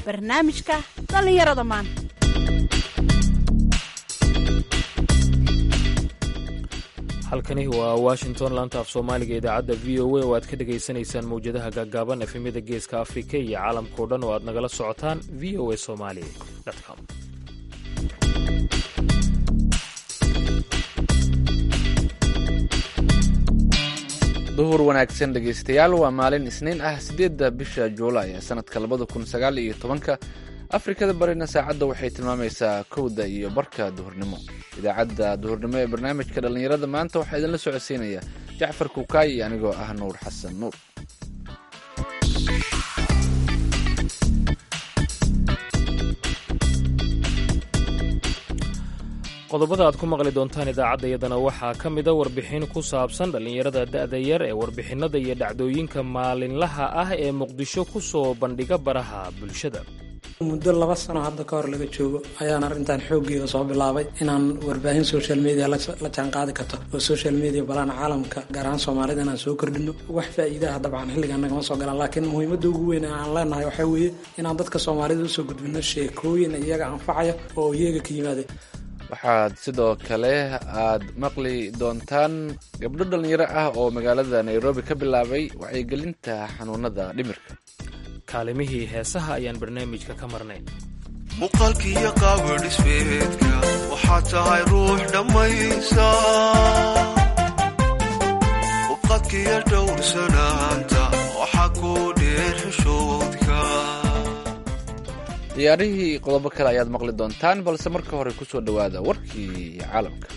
barnaamijka dhallinyarada maanta halkani waa washington laanta af soomaaliga idaacadda v o a oo aad ka dhegaysanaysaan mawjadaha gaagaaban efemyada geeska afrika iyo caalamkao dhan oo aad nagala socotaan v o a somali com duhur wanaagsan dhegaystayaal waa maalin isniin ah siddeedda bisha juulaay ee sanadka labada kun sagaal iyo tobanka afrikada barina saacadda waxay tilmaamaysaa kowda iyo barka duhurnimo idaacadda duhurnimo ee barnaamijka dhallinyarada maanta waxaa idinla socodsiinaya jacfar kukaay iyo anigoo ah nuur xasan nuur qodobada aad ku maqli doontaan idaacadda iyadana waxaa ka mida warbixin ku saabsan dhallinyarada da'da yar ee warbixinnada iyo dhacdooyinka maalinlaha ah ee muqdisho ku soo bandhiga baraha bulshada muddo laba sano hadda ka hor laga joogo ayaan arrintan xooggeeda soo bilaabay inaan warbaahin social media la jaanqaadi karto oo social media balaan caalamka gaar ahaan soomaalida inaan soo kordhino wax faa'iidaha dabcan xilligan nagama soo galaan laakiin muhiimadda ugu weyn aan leenahay waxaa weeye inaan dadka soomaalida usoo gudbino sheekooyin iyaga anfacaya oo iyaga ka yimaaday waxaad sidoo kale aad maqli doontaan gabdho dhallinyaro ah oo magaalada nairobi ka bilaabay wacyigelinta xanuunada dhimirka kaalimihii heesaha ayaan barnaamijka ka marnayn muuqaalkiiyo qaabadhismeedka waxaad tahay ruux dhammaysa ubqadkiiyo dhowrsanaanta waxaa kuu dheer xishoodka ciyaarihii qodobo kale ayaad maqli doontaan balse marka hore ku soo dhowaada warkii caalamka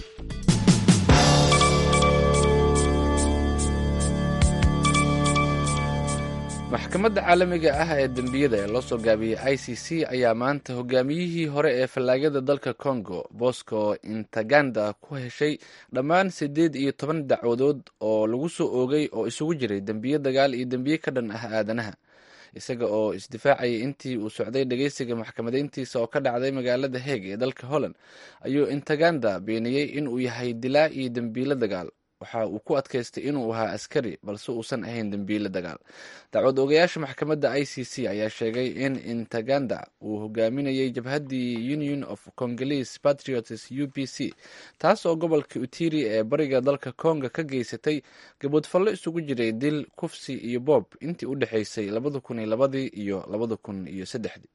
maxkamadda caalamiga ah ee dembiyada ee loo soo gaabiyey i c c ayaa maanta hogaamiyihii hore ee fallaagada dalka congo bosco intaganda ku heshay dhammaan siddeed iyo toban dacwadood oo lagu soo oogay oo isugu jiray dembiyo dagaal iyo dembiye ka dhan ah aadanaha isaga oo isdifaacayay intii uu socday dhegeysiga maxkamadeyntiisa oo ka dhacday magaalada heeg ee dalka holland ayuu intaganda beeniyey inuu yahay dilaa iyo dembiilo dagaal waxa uu ku adkaystay inuu ahaa askari balse uusan ahayn dembiile dagaal dacwad ogayaasha maxkamadda i c c ayaa sheegay in intaganda uu hogaaminayay jabhaddii union of congolese patriots u p c taas oo gobolka utiri ee bariga dalka konga ka geysatay gaboodfallo isugu jiray dil kufsi iyo boob intii u dhexaysay labada kun iyo labadii iyo labada kun iyo saddexdii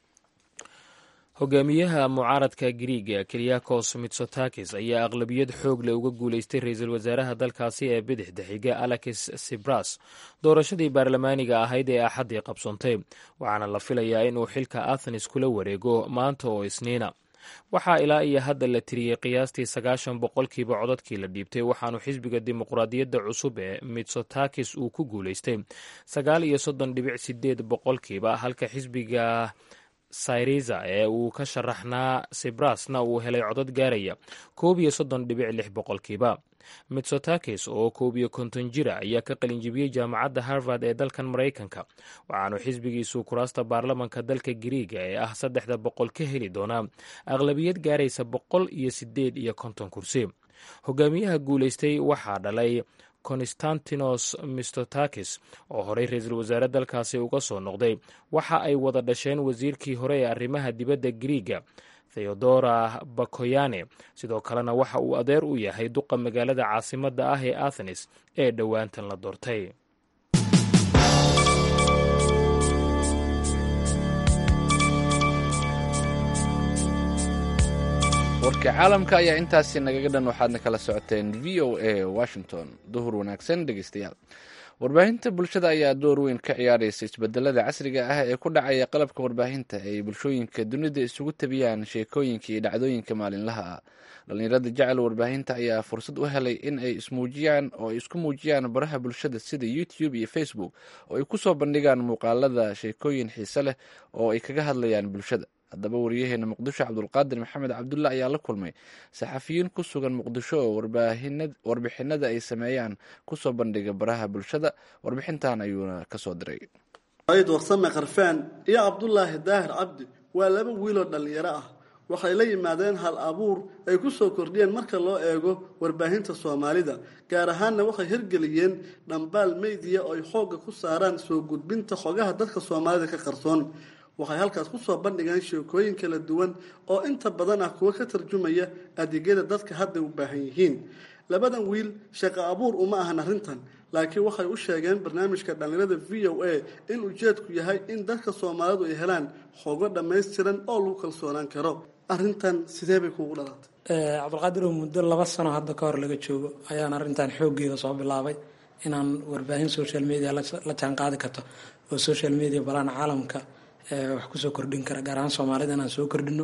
hogaamiyaha mucaaradka griiga kelyakos mitsotakis ayaa aqlabiyad xoog leh uga guulaystay ra-iisul wasaaraha dalkaasi ee bidixda xiga alexis sibras doorashadii baarlamaaniga ahayd ee axaddii qabsoontay waxaana la filayaa inuu xilka athenes kula wareego maanta oo isniina waxaa ilaa iyo hadda la tiriyey qiyaastii sagaashan boqolkiiba codadkii la dhiibtay waxaanu xisbiga dimuqraadiyadda cusub ee mitsotakis uu ku guulaystay sagaal iyo soddon dhibic sideed boqolkiiba halka xisbiga syriza ee uu ka sharaxnaa sibrasna uu helay codad gaaraya koob iyo soddon dhibic lix boqolkiiba mitsotakis oo koob iyo konton jira ayaa ka qalinjibiyey jaamacadda harvard ee dalkan maraykanka waxaanu xisbigiisu kuraasta baarlamanka dalka giriiga ee ah saddexda boqol ka heli doonaa aqlabiyad gaaraysa boqol iyo sideed iyo konton kursi hogaamiyaha guulaystay waxaa dhalay konstantinos mistotakis oo horey ra-iisul wasaare dalkaasi uga soo noqday waxa ay wada dhasheen wasiirkii hore ee arrimaha dibadda griiga theodora bakoyane sidoo kalena waxa uu adeer u yahay duqa magaalada caasimadda ah ee athenes ee dhowaantan la doortay warka caalamka ayaa intaasi nagaga dhan waxaadna kala socoteen v o a washington duhur wanaagsan dhegeystayaal warbaahinta bulshada ayaa door weyn ka ciyaaraysa isbedelada casriga ah ee ku dhacaya qalabka warbaahinta ay bulshooyinka dunida isugu tabiyaan sheekooyinka iyo dhacdooyinka maalinlaha ah dhallinyarada jecel warbaahinta ayaa fursad u helay in ay ismuujiyaan oo ay isku muujiyaan baraha bulshada sida youtube iyo facebook oo ay kusoo bandhigaan muuqaalada sheekooyin xiise leh oo ay kaga hadlayaan bulshada haddaba wariyaheena muqdisho cabdulqaadir maxamed cabdulla ayaa la kulmay saxafiyiin ku sugan muqdisho oo warbixinada ay sameeyaan kusoo bandhiga baraha bulshada warbixintan ayuuna kasoo diray ayd warsame karfaan iyo cabdulaahi daahir cabdi waa laba wiiloo dhallinyaro ah waxay la yimaadeen hal abuur ay ku soo kordhiyeen marka loo eego warbaahinta soomaalida gaar ahaanna waxay hirgeliyeen dhambaal meydiya oo ay xoogga ku saaraan soo gudbinta xogaha dadka soomaalida ka qarsoon waxay halkaas kusoo bandhigeen sheekooyin kala duwan oo inta badan ah kuwo ka tarjumaya adeegyada dadka hadda u baahan yihiin labadan wiil shaqo abuur uma ahan arrintan laakiin waxay u sheegeen barnaamijka dhallinyarada v o a in ujeedku yahay in dadka soomaalidu ay helaan xogo dhammaystiran oo lagu kalsoonaan karo arrintan sidee bay kuugu dhalatay cabdulqaadir oo muddo laba sano hadda ka hor laga joogo ayaan arrintan xooggeeda soo bilaabay inaan warbaahin social media la jaan qaadi karto oo social media balaan caalamka wax kusoo kordhin kara gaar ahaan soomaalida inaan soo kordhino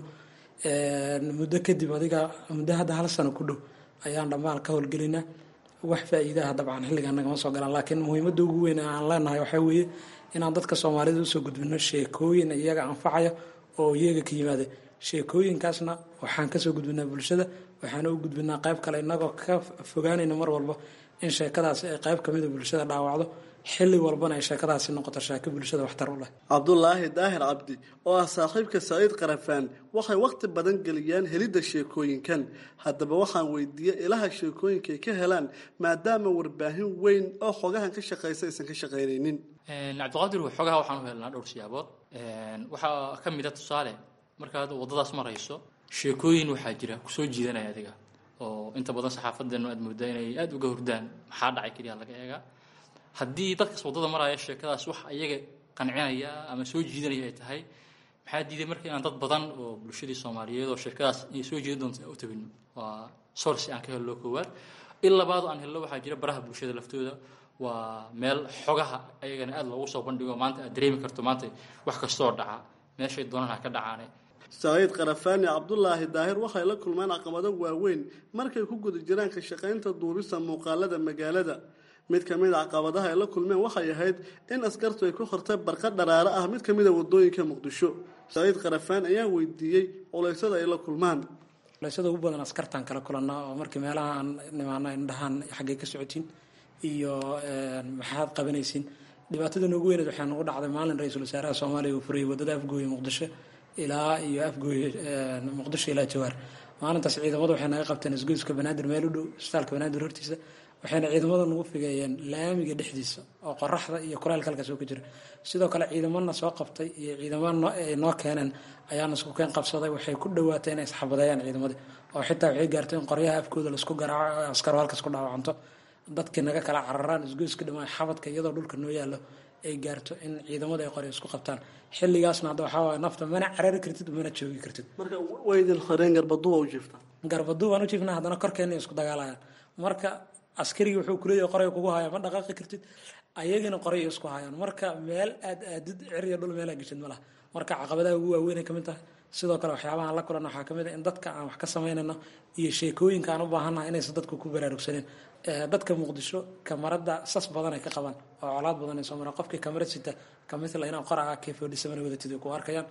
muddo kadib adiga muddo hadda hal sano ku dhow ayaan dhammaal ka howlgelinaa wax faa-iidaha dabcan xilligan nagama soo galaan laakiin muhiimadda ugu weyn aan leenahay waxaa weeye inaan dadka soomaalida usoo gudbino sheekooyin iyaga anfacaya oo iyaga ka yimaada sheekooyinkaasna waxaan kasoo gudbinaa bulshada waxaana u gudbinaa qayb kale inagoo ka fogaanayna mar walba in sheekadaasi ay qayb kamida bulshada dhaawacdo xilli walbana ay sheekadaasi noqoto sheeko bulshada waxtar u leh cabdulaahi daahir cabdi oo ah saaxiibka saciid qarafaan waxay wakhti badan geliyaan helidda sheekooyinkan haddaba waxaan weydiiyey ilaha sheekooyinka ay ka helaan maadaama warbaahin weyn oo xogahan ka shaqaysa aysan ka shaqaynaynin cabdiqaadir xogaha waxaan u helnaa dhowr siyaabood waxaa ka mid a tusaale markaad waddadaas marayso sheekooyin waxaa jira kusoo jiidanaya adiga oo inta badan saxaafadeenu aad moodaa inay aada uga hordaan maxaa dhacay keliya laga eegaa haddii dadkas waddada maraya sheekadaas wax iyaga qancinaya ama soo jiidanaya ay tahay maxaa diiday marka inaan dad badan oo bulshadii soomaaliyeed oo sheekadaas inay soo jiidan doonto u tabino waa source aan ka hello koowaad in labaad aan hello waxaa jira baraha bulshada laftooda waa meel xogaha ayagana aada loogu soo bandhigo maanta aad dareemi karto maanta wax kastoo dhaca meeshay doonaan ha ka dhacaane saciid karafaani cabdulaahi daahir waxay la kulmaan caqabado waaweyn markay ku guda jiraan ka shaqaynta duubista muuqaalada magaalada mid ka mid a caqabadaha ay la kulmeen waxay ahayd in askartu ay ku hortay barqa dharaaro ah mid ka mid a wadooyinka muqdisho saciid karafaan ayaa weydiiyey culaysada ay la kulmaan culaysada ugu badan askartaan kala kulanaa oo markii meelaha aan nimaano indhahaan xaggay ka socotiin iyo maxaad qabanaysiin dhibaatada noogu weyneed waxaa nagu dhacday maalin ra-iisul wasaaraha soomaaliya uu furayay wadada afgooye muqdisho ilaa iyo afgooye muqdisho ilaa jawaar maalintaas ciidamadu waxay naga qabteen isgoyska banaadir meel u dhow isbitaalka banaadir hortiisa waxayna ciidamada nagu figeeyeen laamiga dhexdiisa oo qoraxda iyo kulaylka halkaas oo ka jira sidoo kale ciidamana soo qabtay iyo ciidamo ay noo keeneen ayaana isku keen qabsaday waxay ku dhawaatay inay isxabadeeyaan ciidamadii oo xitaa waxay gaartay in qoryaha afkooda laisku garaaco askaro halkaas ku dhaawacanto dadkii naga kala cararaan isgoyska dhamaan xabadka iyadoo dhulka noo yaallo ay gaarto in ciidamada ay qoryo isku qabtaan xilligaasna hadda waxaa waay nafta mana carari kartid mana joogi kartid marka waydin horeen garbaduba u jiiftaa garbaduu baan u jiifnaa haddana korkeena isku dagaalayaan marka askarigii wuxuu kuleeyahay qoryo kugu haya ma dhaqaaqi kartid ayagina qoryo isku hayaan marka meel aad aadid ciriyo dhul meelaa geshid ma laha marka caqabadaha ugu waaweynay kamid tahay sidoo kale waxyaabahaan la kulan waxaa kamid a in dadka aan wax ka samaynayno iyo sheekooyinka aan u baahannahay inaysan dadku ku baraarugsaneen dadka muqdisho kamarada sas badan ay ka qabaan oo colaad badan ay soo maraan qofkii kamarad sita kamithla inaa qoraca kefodhisamana wadatid ay ku arkayaan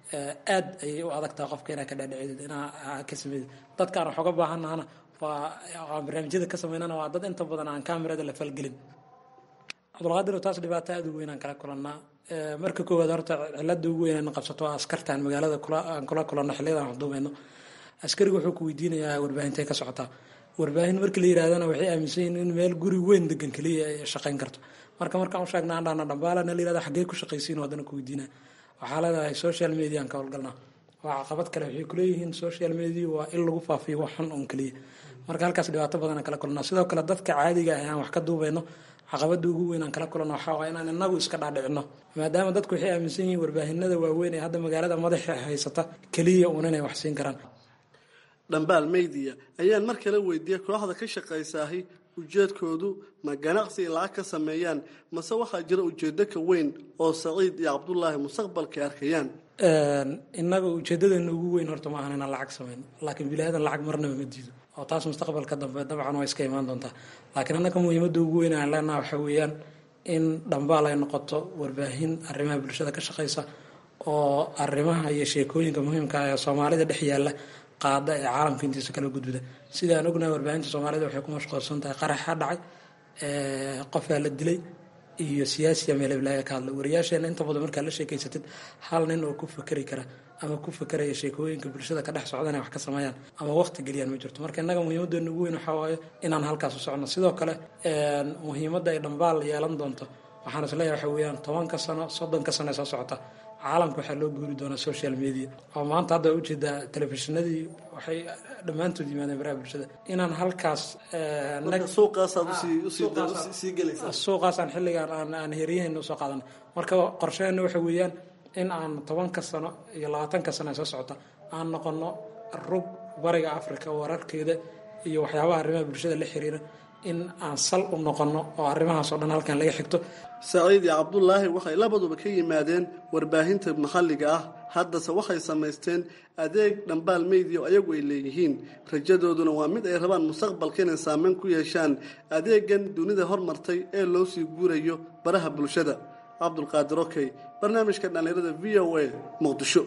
aad ayay u adagtaha qofka inaa ka dhaadhicid inaa ka sameydid dadkaan wax uga baahannahana waa barnaamijyada ka sameynana waa dad inta badan aan kamerada la falgelin cabdulqaadir taas dhibaato aada u weyn aan kala kulannaa marka koowaad horta cilada ugu weyn aan qabsato waa askartaan magaalada aan kula kulanno xilliyada aan waxduumayno askariga wuxuu ku weydiinayaa warbaahintay ka socotaa warbaahin markii la yirahdana waxay aaminsan yihiin in meel guri weyn degan keliya ay shaqayn karto marka markaan u sheegna aan dhahna dhambaalana la yirahda xaggee ku shaqaysiin haddana ku weydiinaa waxaa leedahay social media aan ka howlgalnaa waa caqabad kale waxay kuleeyihiin social media waa in lagu faafiyo wax xun un keliya marka halkaas dhibaato badan aan kala kulnaa sidoo kale dadka caadiga ah aan wax ka duubayno caqabada ugu weyn aan kala kulanno waxaa waa inaan inagu iska dhaadhicino maadaama dadku waxay aaminsan yihiin warbaahinada waaweyn ee hadda magaalada madaxa haysata keliya uun inay wax siin karaan dhambaal meydiya ayaan mar kale weydiiyey kooxda ka shaqaysaahi ujeedkoodu ma ganacsi ay lacag ka sameeyaan mase waxaa jira ujeedo ka weyn oo saciid iyo cabdulaahi mustaqbalka ay arkayaan innaga ujeedadeena ugu weyn horta ma ahan inaan lacag samayno laakiin bilaadan lacag marnaba ma diido oo taas mustaqbalka dambe dabcan waa iska imaan doontaa laakiin annaga muhiimadda ugu weyn aan leenaha waxaa weeyaan in dhambaal ay noqoto warbaahin arrimaha bulshada ka shaqaysa oo arrimaha iyo sheekooyinka muhiimka ee soomaalida dhex yaalla qaada ee caalamka intiisa kala gudbida sida aan ognahay warbaahinta soomaalida waxay ku mashquulsan tahay qaraxa dhacay qofaa la dilay iyo siyaasiya meelblaaga ka hadla wariyaasheena inta badan markaa la sheekeysatid hal nin oo ku fakeri kara ama ku fakeraya sheekooyinka bulshada ka dhex socda inay wax ka sameeyaan ama waqti geliyaan ma jirto marka innaga muhiimadeena ugu weyn waxaa waaye inaan halkaas u socno sidoo kale muhiimadda ay dhambaal yeelan doonto waxaan isleeyahay waxa weeyaan tobanka sano soddonka sano ee soo socota caalamka waxaa loo guuri doonaa social media oo maanta hadda ujeedaa telefishinadii waxay dhammaantood yimaadeen baraha bulshada inaan halkaas suuqaasaad usii gelaysaa suuqaasaan xilligaan aan aan heryahayna usoo qaadana marka qorsheena waxa weeyaan in aan tobanka sano iyo labaatanka sano soo socota aan noqono rug bariga africa wararkeeda iyo waxyaabaha arrimaha bulshada la xiriira in aan sal u noqono oo arrimahaas oo dhan halkan laga xigto saciid iyo cabdulaahi waxay labaduba ka yimaadeen warbaahinta maxalliga ah haddase waxay samaysteen adeeg dhambaal meydiya oo ayagu ay leeyihiin rajadooduna waa mid ay rabaan mustaqbalka inay saameyn ku yeeshaan adeegan dunida hormartay ee loo sii guurayo baraha bulshada cabdulqaadir okey barnaamijka dhallinyarada v o a muqdisho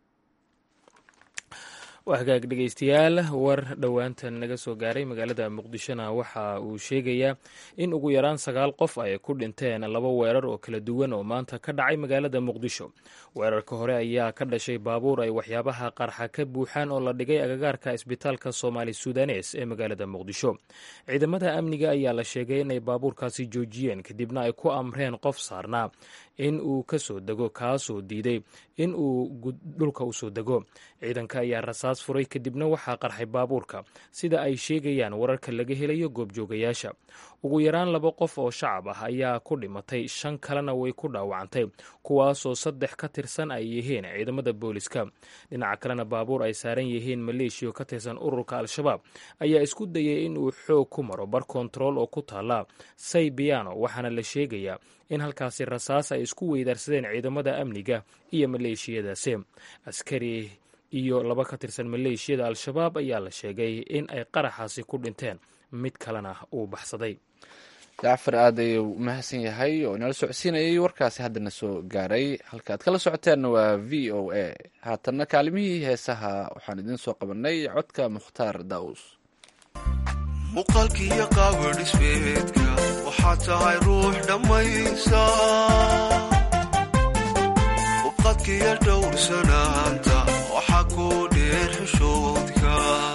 waa hagaag dhegeystayaal war dhowaantan naga soo gaaray magaalada muqdishona waxa uu sheegayaa in ugu yaraan sagaal qof ay ku dhinteen laba weerar oo kala duwan oo maanta ka dhacay magaalada muqdisho weerarka hore ayaa ka dhashay baabuur ay waxyaabaha qarxa ka buuxaan oo la dhigay agagaarka isbitaalka soomaali sudanes ee magaalada muqdisho ciidamada amniga ayaa la sheegay inay baabuurkaasi joojiyeen kadibna ay ku amreen qof saarnaa in uu ka soo dego kaasoo diiday in uu dhulka usoo dego ciidanka ayaa rasaas furay kadibna waxaa qarxay baabuurka sida ay sheegayaan wararka laga helayo goobjoogayaasha ugu yaraan laba qof oo shacab ah ayaa ku dhimatay shan kalena way ku dhaawacantay kuwaasoo saddex ka tirsan ay yihiin ciidamada booliska dhinaca kalena baabuur ay saaran yihiin maleeshiya ka tirsan ururka al-shabaab ayaa isku dayay in uu xoog ku maro bar kontarool oo ku taala saybiano waxaana la sheegayaa in halkaasi rasaas ay isku weydaarsadeen ciidamada amniga iyo maleeshiyadaasi askari iyo laba ka tirsan maleeshiyada al-shabaab ayaa la sheegay in ay qaraxaasi ku dhinteen mid kalena uu baxsaday jacfar aad ayuu u mahadsan yahay oo inala socodsiinayay warkaasi haddana soo gaaray halkaaad kala socoteenna waa v o a haatanna kaalimihii heesaha waxaan idiin soo qabanay codka mukhtaar daa'uus muuqaalkiiyo qaabadhismeedka waxaad tahay ruux dhammaysa ubqadkiiyo dhowrsanaanta waxaa kuu dheer xishoodka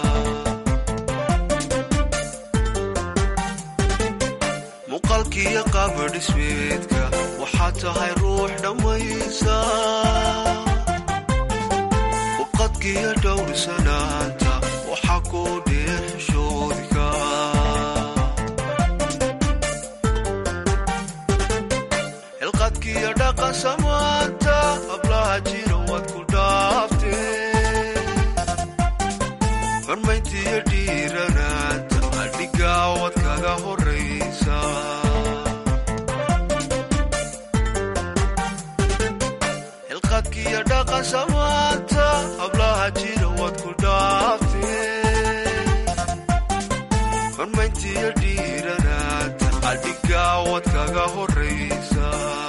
muuqaalkiiyo qaabadhismeedka waxaad tahay ruux dhammaysa ubqadkiiyo dhowrsanaanta waxaa kuu dheer xishoodka xilqadkiiyo dhaqan samaanta hablaha jira waad ku dhaaftee xurmayntiiyo dhiiranaanta adhigaa waad kaga horaysa xilqadkiiyo dhaqan samaanta hablaha jira waad ku dhaaftee xurmayntiiyo dhiiranaanta adhigaa waad kaga horaysa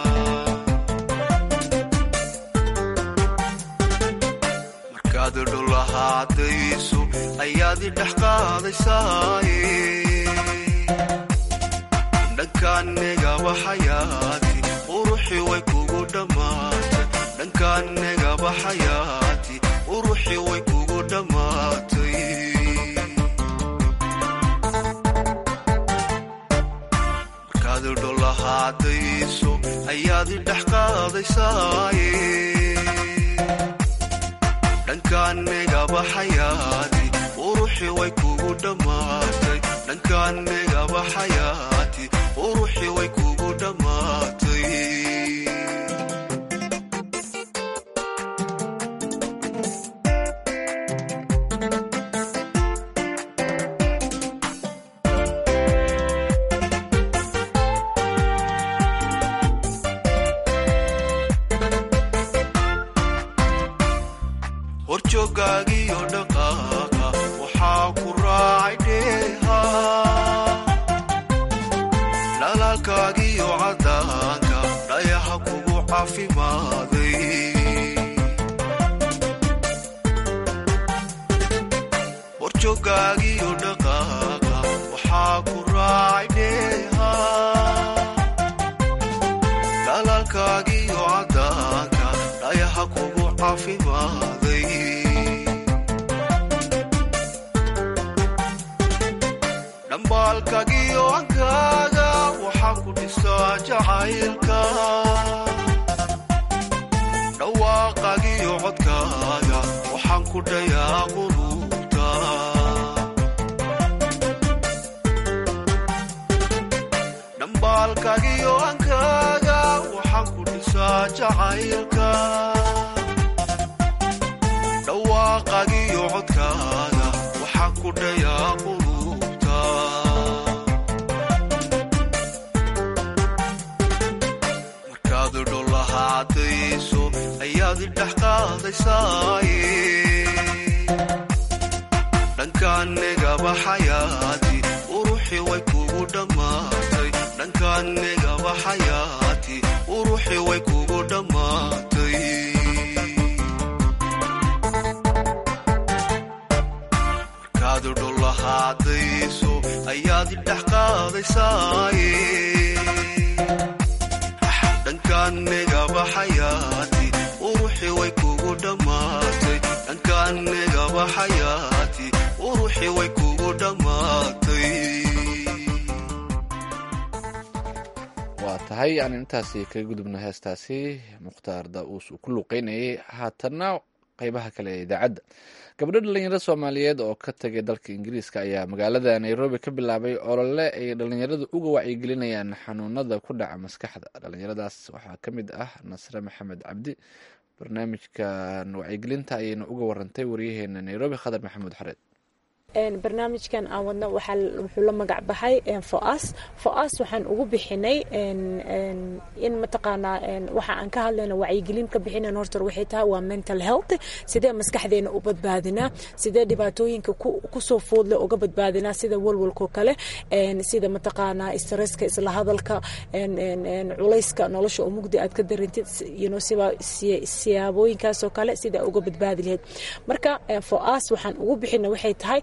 markaad dhulahaadayso ayaad idhex qaadaysaaye dhankaannegaba xayaati uruxii way kugu dhammaatay dhankaannegaba xayaati uruxii way kugu dhammaatay markaad dhulahaadayso ayaad idhex qaadaysaaye dhankaannegaba xayaati uruxii way kugu dhammaatay dhankaannegaba xayaati uruxii way kugu dhammaatay horjoogaagiyo dhaqaaqa waxaa ku raacay dheeha dhalaalkaagiyo caddaanka dhayaha kugu cafimaaday horjoogaagiyo dhaqaaqa waxaa ku raacay dheeha dhalaalkaagiyo caddaanka dhayaha kugu cafimaaday dhambaalkagiyo ankaaga waxaa ku dhisaa jacaylka dhex qaadaysaaye dhankaanigaba xayaati uruxi way kugu dhammaatay dhankaanigaba xayaati uruxi way kugu dhammaatay markaad dhulahaadayso ayaad dhex qaadaysaaye dhankaanigaba xayaati uruxi way kugu dhammaatay dhankaanigaba xayaati uruxi way kugu dhammaatay waa tahay aan intaasi kaga gudubno heestaasi mukhtaar da-uus uu ku luuqeynayay haatanna qeybaha kale ee idaacadda gabdho dhalinyaro soomaaliyeed oo ka tagay dalka ingiriiska ayaa magaalada nairobi ka bilaabay olole ay dhalinyaradu uga wacyigelinayaan xanuunada ku dhaca maskaxda dhalinyaradaas waxaa ka mid ah nasre maxamed cabdi barnaamijkan wacyigelinta ayayna uga warantay waryaheena nairobi khadar maxamuud xareed barnaamijkan aan wadno wuxuu la magac baxay foas foas waxaan ugu bixinay in mataqaanaa waxa aan ka hadlayno wacyigelin ka bixinayn horta waxay tahay waa mental health sidee maskaxdeena u badbaadinaa sidee dhibaatooyinka kusoo foodle uga badbaadinaa sida walwalkoo kale sida mataqaanaa stresska isla hadalka culayska nolosha oo mugdi aad ka darintid siyaabooyinkaasoo kale sida uga badbaadi lahayd marka foas waxaan ugu bixina waxay tahay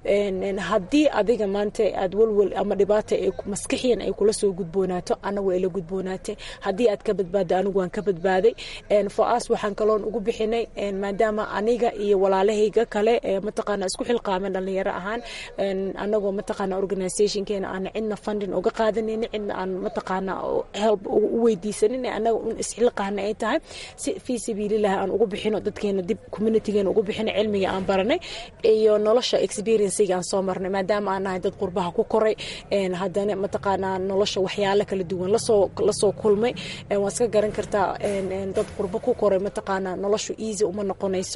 haddii adiga maanta aad walwal ama dhibaata maskixiyan ay kula soo gudboonaato anagu ay la gudboonaatay haddii aad ka badbaado anigu waan ka badbaaday foas waxaan kaloon ugu bixinay maadaama aniga iyo walaalahayga kale mataqaana isku xilqaamen dhalinyaro ahaan anagoo mataqaana organizationkeena aan cidna funding uga qaadanayni cidna aan mataqaana help u weydiisanin anaga un isxilqaana ay tahay si fii sabiilillahi aan ugu bixino dadkeena dib communitygeena ugu bixino cilmiga aan baranay iyo nolosha experiensiga aan soo marnay maadaama aan nahay dad qurbaha ku koray haddana mataqaanaa nolosha waxyaalo kala duwan lasoo lasoo kulmay waa iska garan kartaa dad qurbo ku koray mataqaanaa noloshu easy uma noqonayso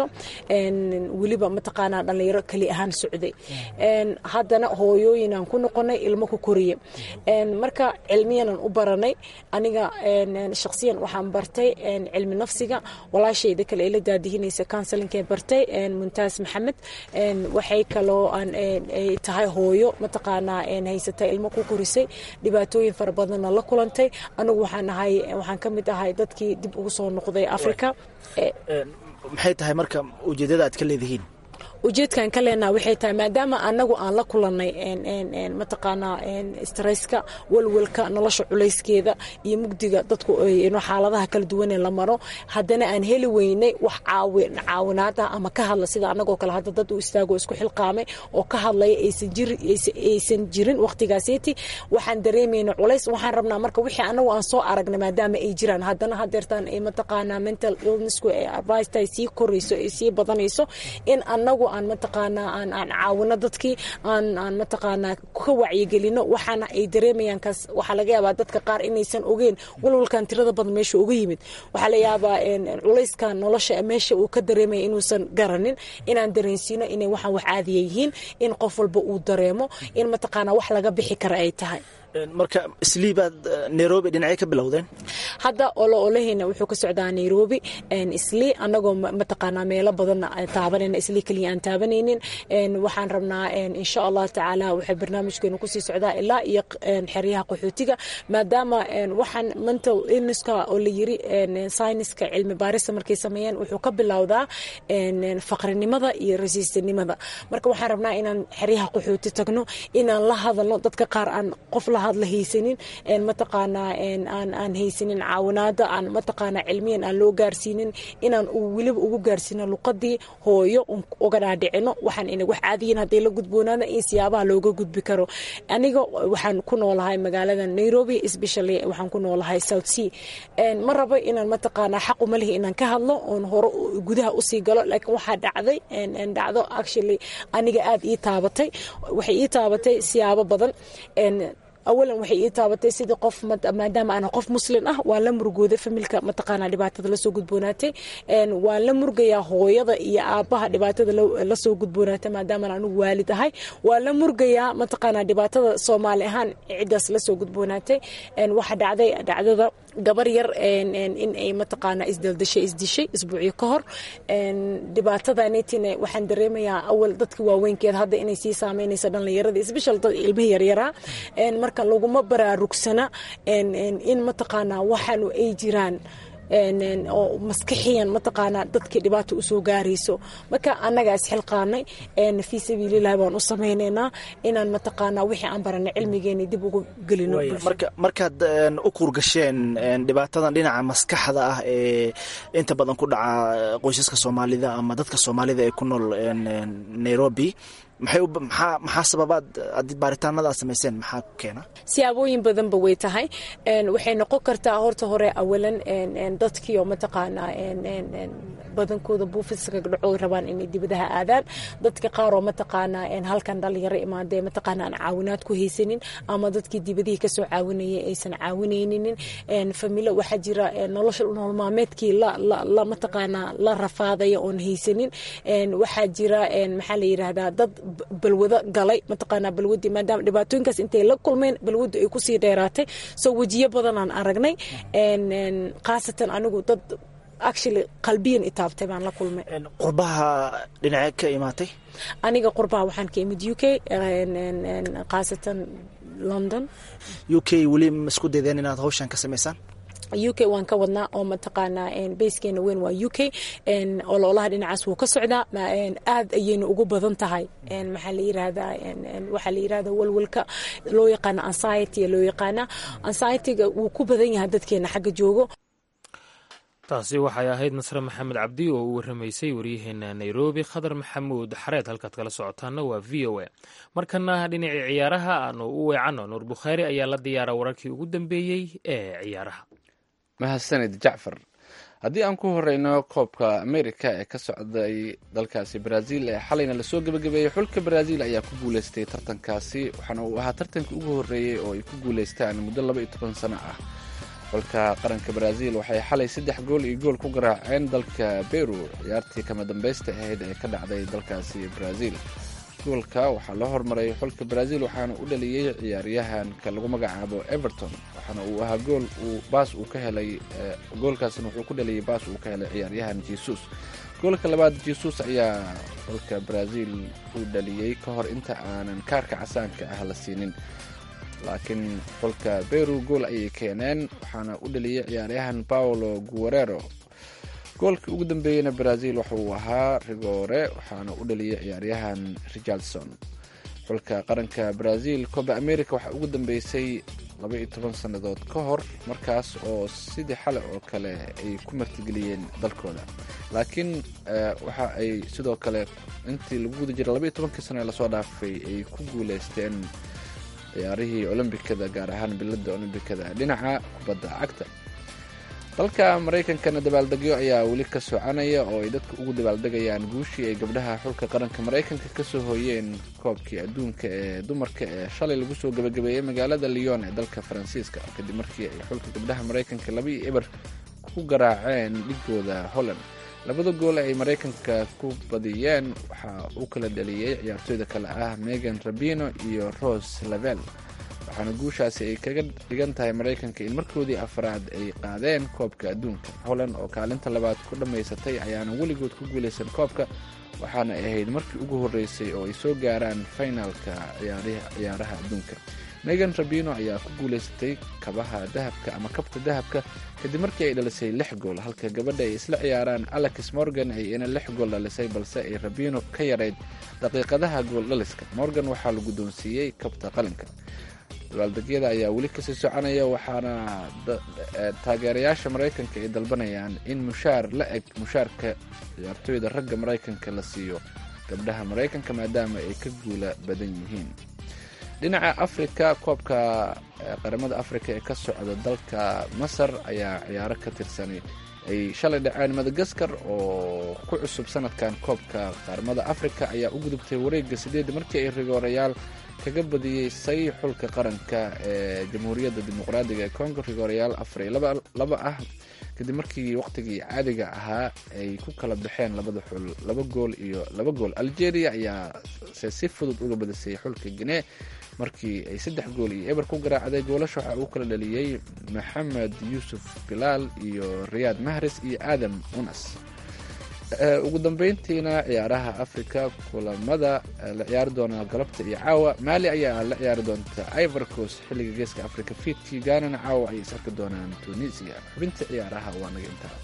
weliba mataqaanaa dhalinyaro keli ahaan socday haddana hooyooyinaan ku noqonay ilmo ku koriye marka cilmiyanan u baranay aniga shakhsiyan waxaan bartay cilmi nafsiga walaashayda kale ila daadihinaysa counselinke bartay muntaas maxamed waxay kaloo ay tahay hooyo mataqaanaa haysata ilmo ku korisay dhibaatooyin fara badanna la kulantay anigu waxaan ahay waxaan ka mid ahay dadkii dib ugu soo noqday africa maxay tahay marka ujeedada aad ka leedihiin ujeedkan ka leenaha waxay tahay maadaama anagu aan la kulanay mataqaanaa stresska walwalka nolosha culayskeeda iyo mugdiga dadku xaaladaha kala duwanee la maro haddana aan heli weynay wax caawinaad ah ama ka hadla sida anagoo kale hadda dad u istaago isku xilqaamay oo ka hadlaya aysan jirin waqtigaaseti waxaan dareemayna culays waxaan rabnaa marka wixii anagu aan soo aragnay maadaama ay jiraan haddana hadeertaan ay mataqaanaa mental illnessku ay advice sii korayso ay sii badanayso in anagu aan mataqaanaa aan aan caawino dadkii aan aan mataqaanaa ka wacyigelino waxaana ay dareemayaan kaas waxaa laga yaabaa dadka qaar inaysan ogeen walwalkan tirada badan meesha uga yimid waxaa la yaabaa culayskan nolosha meesha uu ka dareemaya inuusan garanin inaan dareensiino inay waxaan wax caadiya yihiin in qof walba uu dareemo in mataqaanaa wax laga bixi kara ay tahay marka islii baad nairobi dhinacyo ka bilowdeen hadda olo olaheyna wuxuu ka socdaa nairobi islii anagoo mataqaanaa meelo badan taabanayna islii keliya aan taabanaynin waxaan rabnaa insha allah tacaala waxay barnaamijkeenu kusii socdaa ilaa iyo xeryaha qaxootiga maadaama waxaan mental illnesska oo la yiri sayniska cilmi baarista markay sameeyeen wuxuu ka bilowdaa faqrinimada iyo rasiistanimada marka waxaan rabnaa inaan xeryaha qaxooti tagno inaan la hadalno dadka qaar aan qof la hadla haysanin mataqaanaa aan aan haysanin caawinaada aan mataqaanaa cilmiyan aan loo gaarsiinin inaan weliba ugu gaarsiino luqadii hooyo uga dhaadhicino waxaan ina wax caadiyin hadday la gudboonaada in siyaabaha looga gudbi karo aniga waxaan ku noolahay magaalada nairobi especially waxaan ku noolahay south sea ma rabo inaan mataqaanaa xaq uma lihi inaan ka hadlo oon hore gudaha usii galo laakiin waxaa dhacday dhacdo actually aniga aad ii taabatay waxay ii taabatay siyaabo badan awalan waxay ii taabatay sidii qof maadaama aan qof muslin ah waa la murugooday familka mataqaanaa dhibaatada lasoo gudboonaatay waan la murgayaa hooyada iyo aabaha dhibaatada lasoo gudboonaatay maadaama anigu waalid ahay waa la murgayaa mataqaanaa dhibaatada soomaali ahaan ciddaas lasoo gudboonaatay waxa dhacday dhacdada gabar yar in ay mataqaanaa isdaldashay isdishay isbuucyo ka hor dhibaatadanetina waxaan dareemayaa awal dadka waaweynkeed hadda inay sii saameynayso dhallinyarada isbeshal dad ilmihi yaryaraa marka laguma baraarugsana in mataqaanaa waxaanu ay jiraan oo maskaxiyan mataqaanaa dadkii dhibaata usoo gaarayso marka annagaa isxilqaanay fii sabiililahi baan u samaynaynaa inaan mataqaanaa wixii aan baranay cilmigeeni dib ugu gelino marka markaad u kuurgasheen dhibaatadan dhinaca maskaxda ah ee inta badan ku dhaca qoysaska soomaalida ama dadka soomaalida ee ku nool nairobi maxay maxaa maxaa sababaad ad baaritaanada aad samayseen maxaa keena siyaabooyin badanba way tahay waxay noqon kartaa horta hore awalan dadkii oo mataqaanaa badankooda buufiska dhaco rabaan inay dibadaha aadaan dadka qaar oo mataqaanaa halkan dhalinyaro imaadee mataqaanaa aan caawinaad ku haysanin ama dadkii dibadihii kasoo caawinayay aysan caawinayninin familo waxaa jira nolosha nololmaameedkii la mataqaanaa la rafaadaya oon haysanin waxaa jira maxaa la yidhaahdaa dad balwado galay mataqaanaa balwadii maadaama dhibaatooyinkaas intay la kulmeen balwadu ay kusii dheeraatay soo wejiyo badanaan aragnay khaasatan anigu dad actually qalbiyan itaabtay baan la kulmay qurbaha dhinacee ka imaatay aniga qurbaha waxaan ka imid u k khaasatan london u k weli ma isku daydeen inaad hawshan ka samaysaan u k waan ka wadnaa oo mataqaanaa bayskeena weyn waa u k ololaha dhinacaas wuu ka socdaa aad ayayna ugu badan tahay maxaa la yirahdaa waxaa la yirahdaa walwalka loo yaqaana anxiety loo yaqaana anxietyga wuu ku badan yahay dadkeena xagga joogo taasi waxay ahayd nasre maxamed cabdi oo u waramaysay waryaheena nairobi khadar maxamuud xareed halkaad kala socotaana waa v o a markana dhinacii ciyaaraha aanu u weecanno nuur bukhaari ayaa la diyaara wararkii ugu dambeeyey ee ciyaaraha mahadsanid jacfar haddii aan ku horeyno koobka america ee ka socday dalkaasi brazil ee xalayna lasoo gebagabeeyey xulka brazil ayaa ku guuleystay tartankaasi waxaana uu ahaa tartankii ugu horreeyey oo ay ku guuleystaan muddo laba iyo toban sano ah xulka qaranka brazil waxay xalay saddex gool iyo gool ku garaaceen dalka beru ciyaartii kama dambaysta ahayd ee ka dhacday dalkaasi brazil goolka waxaa loo hormaray xulka brazil waxaana u dhaliyey ciyaaryahanka lagu magacaabo everton waxaana uu ahaa gool uu baas uu ka helay goolkaasna wuxuu ku dhaliyey baas uu ka helay ciyaaryahan jesus goolka labaad jesus ayaa xulka brazil u dhaliyey ka hor inta aanan kaarka casaanka ah la siinin laakiin xulka beru gool ayay keeneen waxaana u dhaliyey ciyaaryahan paolo guerero goolkii ugu dambeeyeyna brazil waxa uu ahaa rigore waxaana u dhaliyey ciyaaryahan richardson xulka qaranka brazil coba america waxaa ugu dambeysay laba iyo toban sannadood ka hor markaas oo sidii xale oo kale ay ku martigeliyeen dalkooda laakiin waxa ay sidoo kale intii lagu guda jiray laba iyo tobankii sano ee lasoo dhaafay ay ku guuleysteen ciyaarihii olombikada gaar ahaan bilada olombikada dhinaca kubadda cagta dalka maraykankana dabaaldegyo ayaa weli ka soconaya oo ay dadka ugu dabaaldegayaan guushii ay gabdhaha xulka qaranka maraykanka kasoo hooyeen koobkii adduunka ee dumarka ee shalay lagu soo gabagabeeyey magaalada lyon ee dalka faransiiska kadib markii ay xulka gabdhaha maraykanka laba iyo eber ku garaaceen dhigooda holland labada gool ay maraykanka ku badiyeen waxaa uu kala dhaliyey ciyaartooyda kale ah megan rabino iyo rose lavel waxaana guushaasi ay kaga dhigan tahay maraykanka in markoodii afraad ay qaadeen koobka adduunka holland oo kaalinta labaad ku dhammaysatay ayaana weligood ku guulaysan koobka waxaana ay ahayd markii ugu horreysay oo ay soo gaaraan finalka ciyaaraha adduunka megan rabino ayaa ku guulaysatay kabaha dahabka ama kabta dahabka kadib markii ay dhalisay lix gool halka gabadha ay isla ciyaaraan alex morgan ay ina lix gool dhalisay balse ay rabino ka yarayd daqiiqadaha gool dhaliska morgan waxaa la guddoonsiiyey kabta qalinka dabaaldegyada ayaa weli kasii soconaya waxaana taageerayaasha maraykanka ay dalbanayaan in mushaar la eg mushaarka ciyaartooyda ragga maraykanka la siiyo gabdhaha maraykanka maadaama ay ka guula badan yihiin dhinaca afrika koobka qaramada afrika ee ka socda dalka masar ayaa ciyaaro ka tirsanay ay shalay dhaceen madagaskar oo ku cusub sanadkan koobka qaramada afrika ayaa u gudubtay wareega sideed markii ay rigoorayaal kaga badiyey xulka qaranka ee jamhuuriyadda dimuqraadiga ee congo rigooryaal afar iyo laba ah kadib markii waqtigii caadiga ahaa ay ku kala baxeen labada xul laba gool iyo laba gool algeria ayaa se si fudud uga badisay xulka guinee markii ay saddex gool iyo eber ku garaacday goolasha waxaa uu kala dhaliyey maxamed yuusuf bilaal iyo riyaad mahres iyo aadam unas ugu dambeyntiina ciyaaraha africa kulamada la ciyaari doona galabta iyo caawa maali ayaa la ciyaari doonta ivorcos xilliga geeska africa fiidkii gaanana caawa ayay is arki doonaan tunisia xubinta ciyaaraha waa naga intaa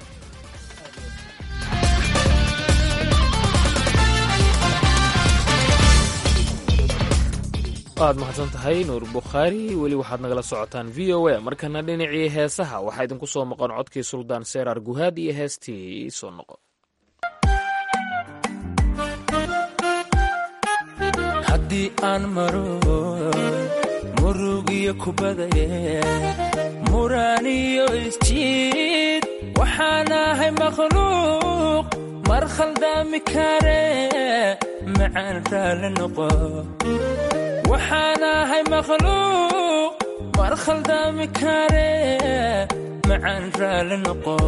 waad mahadsan tahay nuur bukhaari weli waxaad nagala socotaan v o a markana dhinacii heesaha waxaa idinku soo maqan codkii suldaan seeraar guhaad iyo heestii soo noqo haddii aan maro murug iyo kubadaye muraan iyo isjiid waxaan ahay makhluuq mar khaldaami kare macaan raalli noqo waxaan ahay makhluuq mar khaldaami kare macaan raalli noqo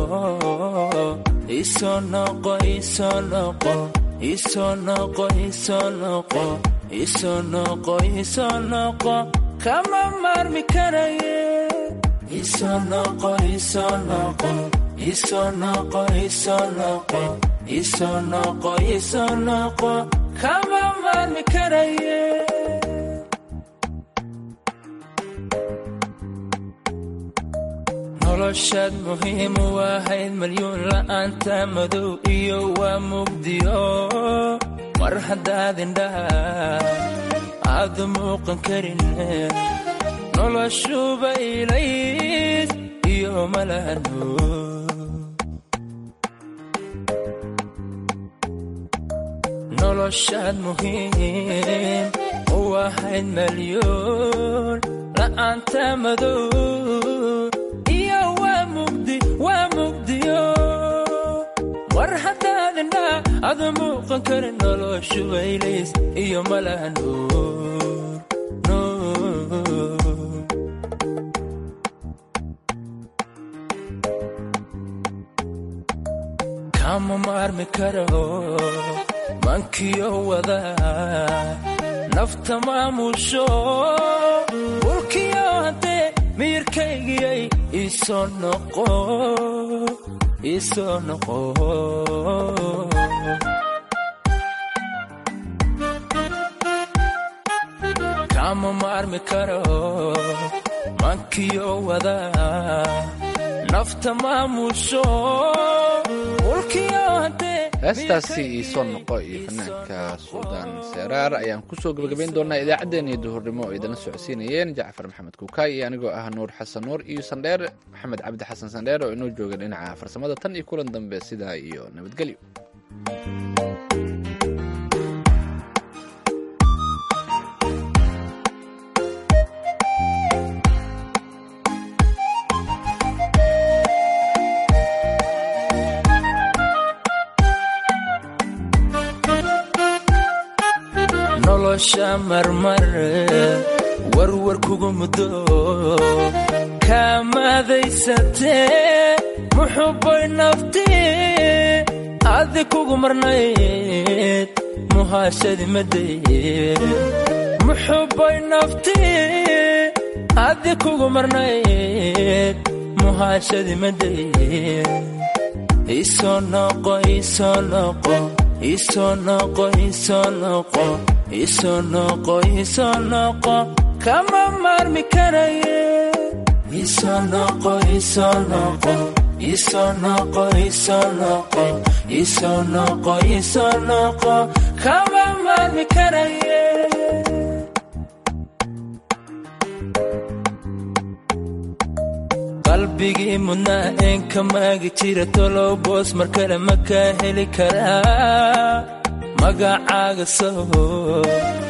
isoo noqo isoo noqo isoo noqo isoo noqo isoo noqo isoo noqo kama maarmi karaye isoo noqo isoo noqo isoo noqo isoo noqo isoo noqo isoo noqo kama maarmi karaye noloshaad muhiim u ahayd malyuun la'aanta madow iyo waa mugdiyo mar haddaad indhaha aadu muuqan karin noloshuba ilays iyo malahano noloshaad muhiim u ahayd malyuun la'aanta madow waa mugdiyo war haddaad indhaa ada muuqan karin noloshu waylays iyo malaha nuur kama maarmi karo mankiyo wada nafta maamusho bulkiyo haddee miyirkaygiyay isoo noqo isoo noqo kama maarmi karo mankiyo wada nafta maamusho bulkiyo haddee heestaasi iisoo noqo iyo fanaanka suldaan seeraar ayaan kusoo gebagabayn doonaa idaacaddeenii duhurnimo oo idinla socodsiinayeen jacfar maxamed kuukaay iyo anigoo ah nuur xasan nuur iyo sandheer maxamed cabdi xasan sandheer oo inoo jooga dhinaca farsamada tan iyo kulan dambe sidaa iyo nabadgelyo nolosha marmar warwar kugu muddo kaamadaysatee muxubbay nafti adi kugu marnayd muhaashadi madaye muxubbay nafti adi kugu marnayd muhaashadi madaye isoo noqo isoo noqo isoo noqo isoo noqo isoo noqo isoo noqo kama maarmi karaye isoo noqo isoo noqo isoo noqo isoo noqo isoo noqo isoo noqo kama maarmi karaye qalbigii mudnaa een ka maagi jira tolow boos mar kale ma kaa heli karaa magacaaga soho